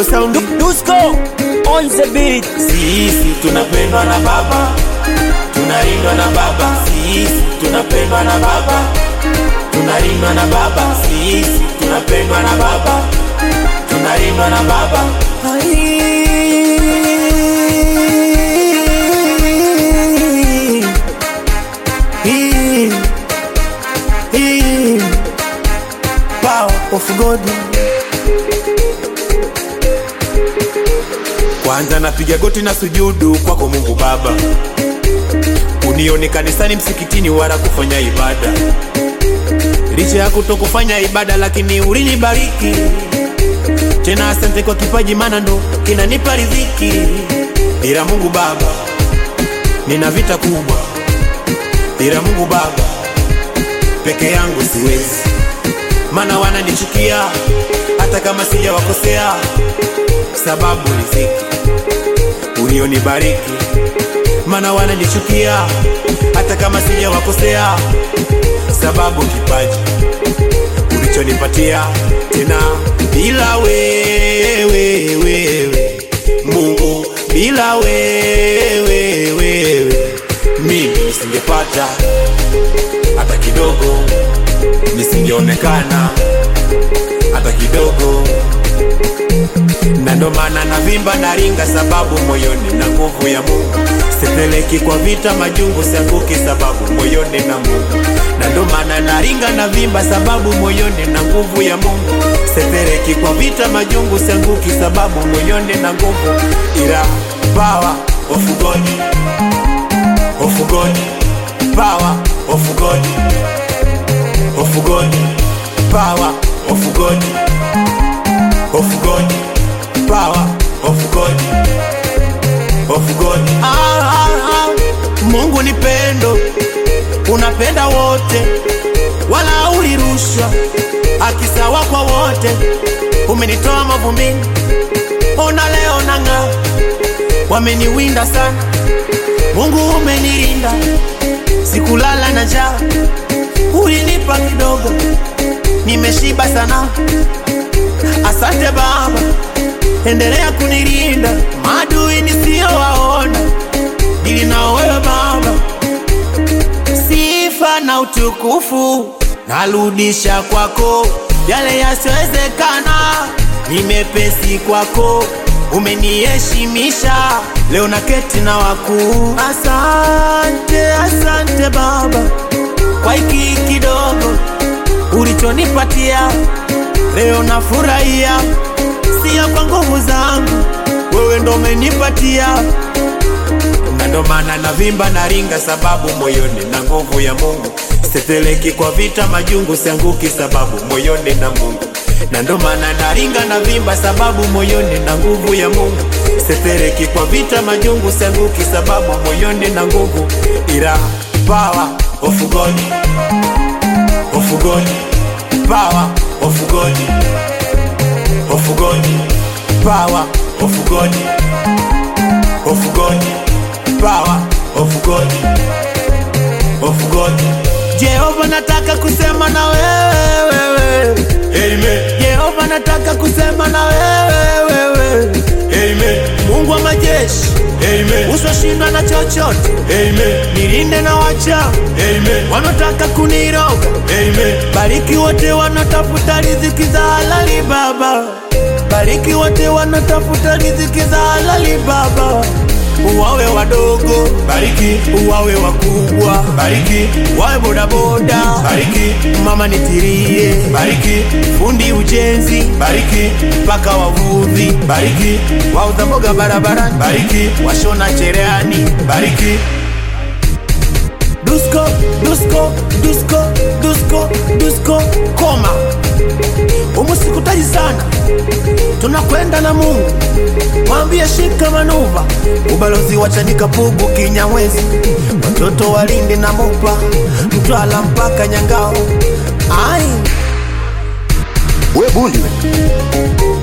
sound Dusko on the beat. sisi tunapendwa na baba tunalindwa na baba sisi tunapendwa na baba tunalindwa na baba sisi tunapendwa na baba tunalindwa na baba Ai. Hii. Hii. Power of God. kwanza napiga goti na sujudu kwako mungu baba unione kanisani msikitini wala kufanya ibada licha ya kutokufanya ibada lakini ulinibariki tena asante kwa kipaji mana ndo kinanipa riziki ila mungu baba nina vita kubwa ila mungu baba peke yangu siwezi mana wananichukia hata kama sijawakosea sababu riziki ulionibariki mana wananichukia hata kama sijawakosea sababu kipaji ulichonipatia tena bila wewe wewe mungu bila wewe wewe mimi nisingepata hata kidogo nisingeonekana hata kidogo na ndo maana navimba naringa sababu moyoni na nguvu ya Mungu sipeleki kwa vita majungu sianguki sababu moyoni na Mungu na ndo maana naringa na vimba sababu moyoni na nguvu ya Mungu sipeleki kwa vita majungu sianguki sababu moyoni na nguvu ila power of God of God power of God of God power of God of God power of God of God ah, ah, ah. Mungu ni pendo unapenda wote wala ulirushwa akisawa kwa wote umenitoa mavumbini ona leo nang'aa wameniwinda sana Mungu umenilinda sikulala na njaa ulinipa kidogo nimeshiba sana Asante Baba, endelea kunilinda maadui nisiyowaona, dili na wewe Baba. Sifa na utukufu narudisha kwako, yale yasiyowezekana ni mepesi kwako, umeniheshimisha leo na keti na wakuu. Asante, asante Baba kwa hiki kidogo ulichonipatia leo nafurahia, sio kwa nguvu zangu, wewe ndo umenipatia, na ndo maana navimba na ringa, sababu moyoni na nguvu ya Mungu. Siteleki kwa vita majungu, sianguki sababu moyoni na Mungu, na ndo maana naringa na vimba, sababu moyoni na nguvu ya Mungu. Siteleki kwa vita majungu, sianguki sababu moyoni na nguvu, ila power of God, of God, power of God, of God, power of God, of God, power of God, of God. Jehova nataka kusema na wewe wewe. Amen. Jehova nataka kusema na wewe wewe. Amen. Mungu wa majeshi. Amen. Usioshinda na chochote. Amen. Nilinde na wacha. Amen. Wanataka kuniroga. Amen. Bariki wote wanatafuta riziki za halali Baba. Bariki wote wanatafuta riziki za halali Baba. Uwawe wadogo, bariki. Uwawe wakubwa, bariki. Wawe bodaboda, bariki. Mama nitirie, bariki. Fundi ujenzi, bariki. Mpaka wavuvi, bariki. Wauza mboga barabarani, bariki. Washona cherehani, bariki. Dusko, Dusko, Dusko, Dusko, Dusko, koma. Umusikutaji sana, tunakwenda na Mungu. Mwambie shika manuva, ubalozi wa Chanika Pugu Kinyamwezi, watoto walindi na Mopa, Mtwala mpaka Nyangao. Ai, we bundi we